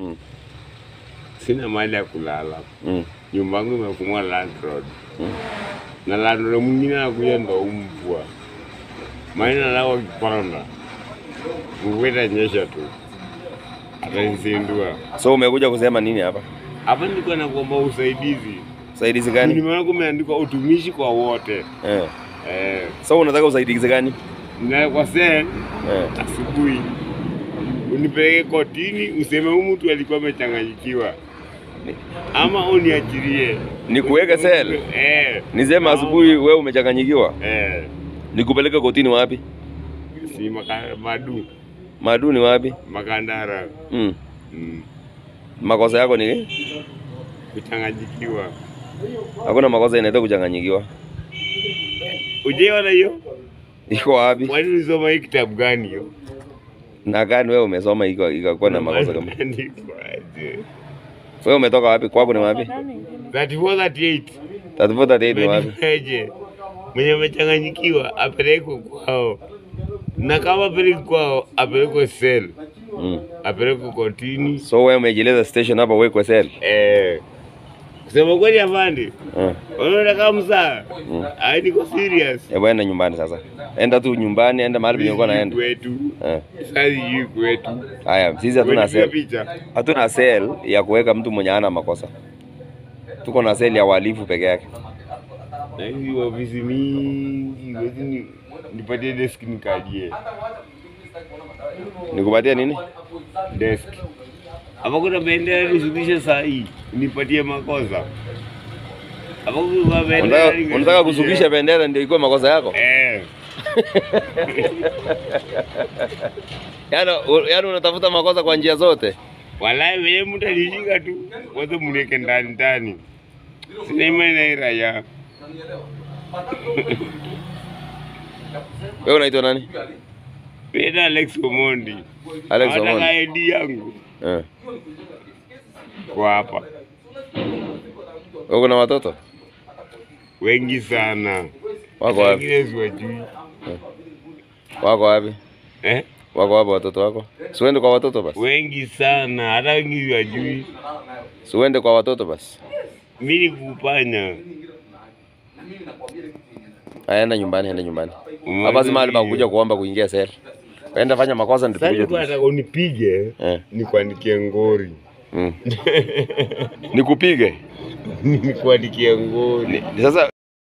Mm. sina mahali ya kulala, Mm. nyumba yangu imefungwa landlord Mm. na landlord mwingine anakuja ndo mbwa maana nao kiponda mvua itanyesha tu atanisindua. So umekuja kusema nini hapa? Hapa nilikuwa nakuomba usaidizi, Usaidizi gani? nimeona kumeandikwa utumishi kwa wote Eh. eh, So unataka usaidizi gani? na kwa sasa Eh. asubuhi unipeleke kotini, useme huyu mtu alikuwa amechanganyikiwa, ama uniachilie Nikuweke sel? eh, Niseme asubuhi wewe umechanganyikiwa? eh, Nikupeleke kotini wapi? si maka, madu Madu ni wapi? makandara Mm. mm, Makosa yako ni kuchanganyikiwa. hakuna makosa inaitwa kuchanganyikiwa. Ujaiona hiyo? Iko wapi? Kwani ulisoma hii kitabu gani hiyo? Na gani wewe umesoma iko ikakuwa na makosa kama? Imeandikwa aje? Wewe umetoka wapi? Kwako ni wapi? 34 38 34 38 ni wapi? Imeandikwaje? Mwenye amechanganyikiwa apelekwe kwao, na kama apelekwe kwao apelekwe sel, Mm. apelekwe kotini. So wewe umejieleza station hapa uwekwe sel. Eh, kusema kweli afande, Eh. unaona kama msaa Mm. ai, niko serious. Hebu enda nyumbani sasa. Enda tu nyumbani, enda mahali penye ulikuwa naenda. kwetu Eh. sasa, hii kwetu Haya, sisi hatuna Wewe sel. picha Hatuna sel ya kuweka mtu mwenye hana makosa. Tuko na sel ya wahalifu peke yake. na hizi ofisi mingi, wezi ni nipatie desk nikajie Nikupatia nini? desk hapa kuna bendera nishukishe saa hii nipatie makosa hapa kuna bendera Unataka nishukishe. unataka kusukisha bendera ndio ikuwe makosa yako? eh Yaani u- yaani unatafuta makosa kwa njia zote. walai wewe mtu alishika tu wote mniweke ndani ndani sina imani na hii raia Wewe unaitwa nani? Peter Alex Omondi Alex Hawataka Omondi. ID yangu Eh. kwa hapa Wewe una watoto? wengi sana Wako wapi? wengine siwajui Wako wapi? eh Wako wapi watoto wako? Siuende kwa watoto basi. wengi sana hata wengi siwajui Siuende kwa watoto basi. mimi kupanya Aya, enda nyumbani, enda nyumbani. Mwanzo Hapa si mahali pa ni- kuja kuomba kuingia sel. Enda fanya makosa ndio Sasa tukuje. nilikuwa tu- nataka unipige Eh. nikuandikie ngori Mm. Nikupige. nikuandikie ngori Ni- Sasa